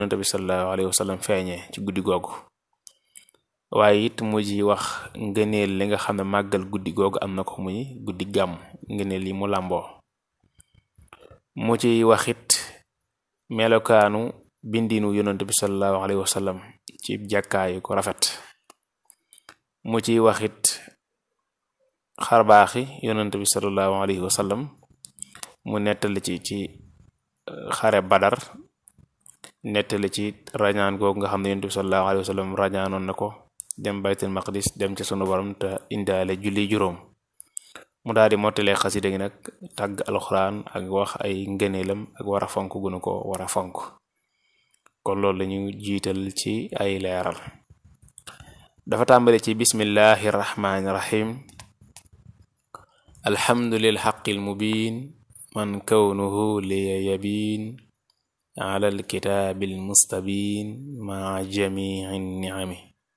yonent bi sallallahu alayhi wa sallam feeñee ci guddi googu waaye it mu ji wax ngëneel li nga xam ne màggal guddi googu am na ko muy guddi gàmm ngëneel yi mu làmboo mu ci wax it melokaanu bindinu yonent bi sallallahu alayhi wa sallam ci jàkkaayu ko rafet mu ciy wax it xarbaaxi yonent bi sallallahu alayhi wa sallam mu nettali ci ci xare badar nettali ci rañaan googu nga xam ne yonent bi sallallahu alayhi wa sallam rañaanoon na ko dem baytul maqdis dem ci sunu borom te indaale julli juróom mu daal di mottalee xasida gi nag tàgg alxuraan ak wax ay ngëneelam ak war a fonk gunu ko war a fonk kon loolu lañu jiital ci ay leeral dafa tàmbale ci bismillahi rahmaani rahim alhamdulil xaqil mubin man kawnuhu liya yabin ala alkitaabil mustabin maa jamici niami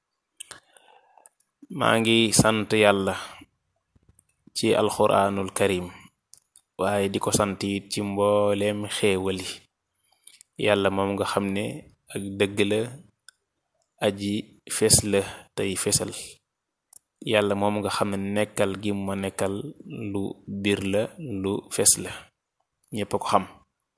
maa ngi sant yàlla ci alxuraanul karim waaye di ko sant it ci mbooleem xéewali yàlla moom nga xam ne ak dëgg la aji fes la tey fesal yàlla moom nga xam ne nekkal gi ma nekkal lu biir la lu fes la ñépp a ko xam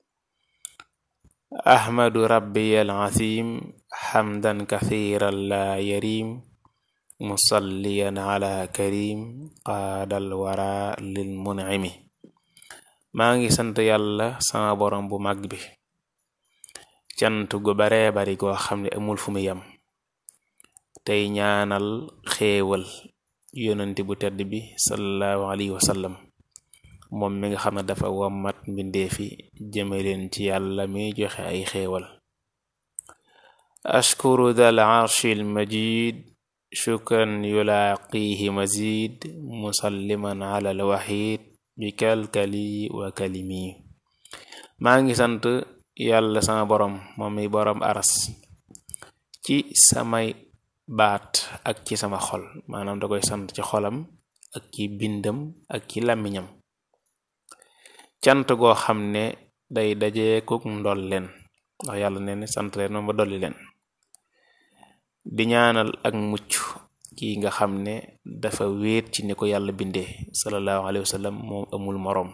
ahmadu rabbiyal azim xamdan kathiran la yarim musalliyan ala karim qaadal wara lil mun'imi maa ngi sant yàlla sama borom bu mag bi cant gu baree bari goo xam ne amul fu mu yam tey ñaanal xéewal yonent bu tedd bi sallallahu alayhi wa sallam moom mi nga xam ne dafa wammat mbindeefi jëme leen ci yàlla mi joxe ay xéewal ashkuru dal arshil majid shukran yulaaqihi mazid musalliman ala al wahid bi kalkali wa kalimi maa ngi sant yàlla sama borom moom mi borom aras ci samay baat ak ci sama xol maanaam da koy sant ci xolam ak ci bindam ak ci làmmiñam cant goo xam ne day dajeekuk ndol leen ndax yàlla nee ne sant leen moom ba dolli leen di ñaanal ak mucc ki nga xam ne dafa wéet ci ni ko yàlla bindee sallallahu alayhi wa sallam moom amul moroom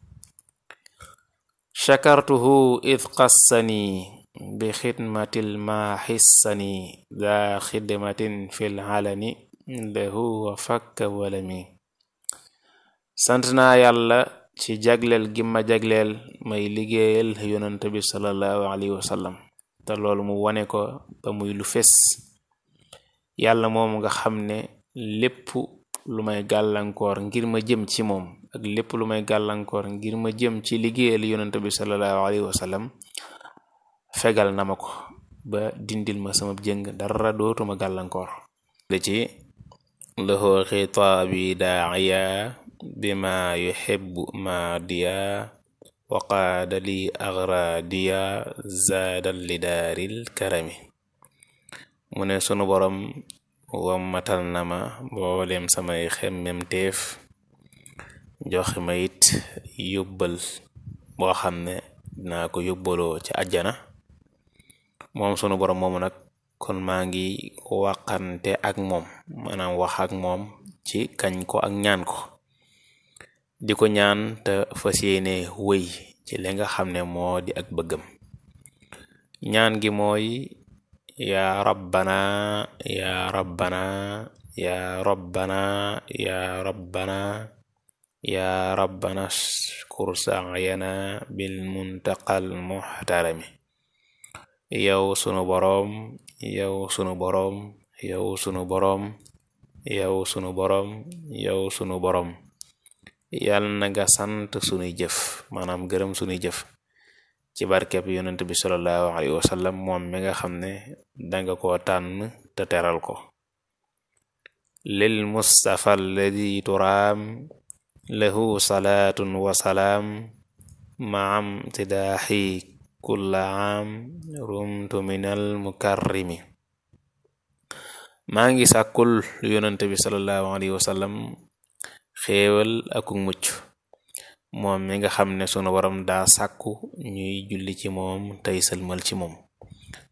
shakartuhu id qassani bi xidmatil ma xissani daa xidmatin fil alani lahu wa fakka walami sant naa yàlla ci jagleel gi ma jagleel may liggéeyal yonent bi sallallahu alayhi wa sallam te loolu mu wone ko ba muy lu fes yàlla moom nga xam ne lépp lu may gàllankoor ngir ma jëm ci moom ak lépp lu may gàllankoor ngir ma jëm ci liggéeyal yonent bi sallallahu alayhi wa sallam fegal na ma ko ba dindil ma sama jëng dara dootuma gàllankoor li ci lahu xitaabi daaya bima yuhibbu maadiya waqaada li agradiya zaadal li daaril karami mu ne sunu borom wammatal na ma mboolem samay xemmem teef joxe ma it yóbbal boo xam ne dinaa ko yóbbaloo ci àjjana moom sunu borom moomu nag kon maa ngi waxante ak moom maanaam wax ak moom ci kañ ko ak ñaan ko di ko ñaan te fas yéene wëy ci li nga xam ne moo di ak bëggam ñaan gi mooy yaa rabbana yaa rabbana yaa rabbana yaa rabbana yaa rabbana shkur sa'yana bil muntaqal muhtarami yow sunu boroom yow sunu boroom yow sunu boroom yow sunu boroom yow sunu boroom yal na nga sant sunuy jëf maanaam gërëm sunuy jëf ci barkeb yonent bi sallallahu alayhi wa sallam moom mi nga xam ne danga ko tànn te teral ko lil mustafa alladi turaam lahu salaatun wa salaam maam tidaaxi kulla aam rumtu minal mukarrimi maa ngi sàkkul yonent bi sallallahu alayhi wa sallam xéewal aku mucc moom mi nga xam ne sunu borom daa sàkku ñuy julli ci moom tey sëlmal ci moom